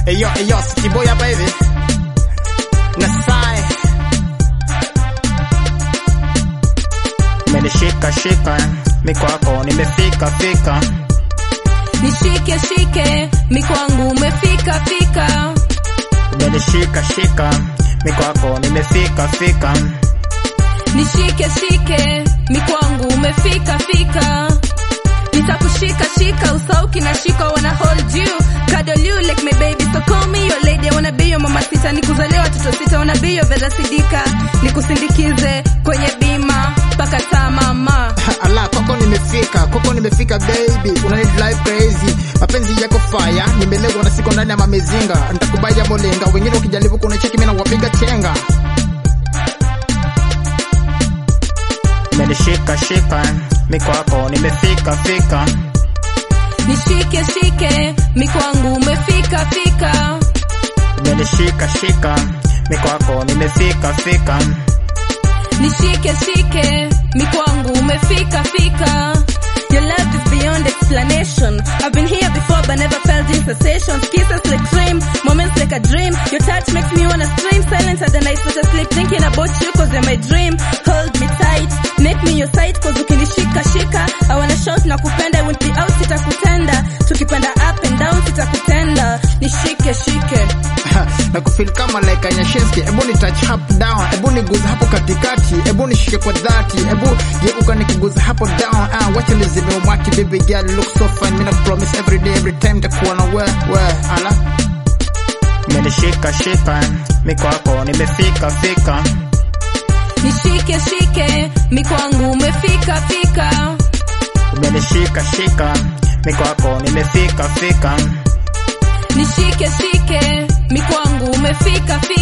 Eyo, eyo, Sikiboy hapa hivi. Nasai. Umenishika shika, mikwako nimefika fika. Nishike shike, mikwangu umefika fika. Umenishika shika, mikwako nimefika fika. Nishike shike, mikwangu umefika fika. Nitakushika shika, usauki na shika, wanna hold you, cuddle you like my baby, so call me your lady, I wanna be your mama sita, nikuzalia watoto sita, wanna be your Vera Sidika, nikusindikize kwenye bima mpaka taa mama. Ala, kwako nimefika, kwako nimefika baby, unani drive crazy. Mapenzi yako fire, nimelegwa na siko ndani ya mamezinga. Nitakubaya molenga, wengine ukijaribu kunicheki mimi nawapiga chenga. Umenishika shika, mikwako nimefika fika. Nishike shike, mikwangu umefika fika. Umenishika shika, mikwako nimefika fika. Nishike shike, mikwangu umefika fika. Your love is beyond explanation. I've been here before but never felt these sensations. Kisses like dream, moments like a dream. Your touch makes me wanna scream. Silence at the night, but asleep thinking about you cause you're my dream. Hold me tight, make me your sight cause ukinishika shika. I wanna shout na kupenda, I won't be out sitakutenda. Tukipanda up and down sitakutenda. Nishike shike. na kufeel kama like Anyashinski. Ebu ni touch up down, ebu niguza hapo katikati, ebu nishike kwa dhati, ebu geuka nikiguza hapo down. Ah, wacha nizime umwaki, baby girl look so fine. Mina promise every day, every time takuwa na we we ala Umenishika shika, mikwako nimefika fika. Nishike shike, mikwangu umefika fika. Umenishika shika, mikwako nimefika fika. Nishike shike, mikwangu umefika fika.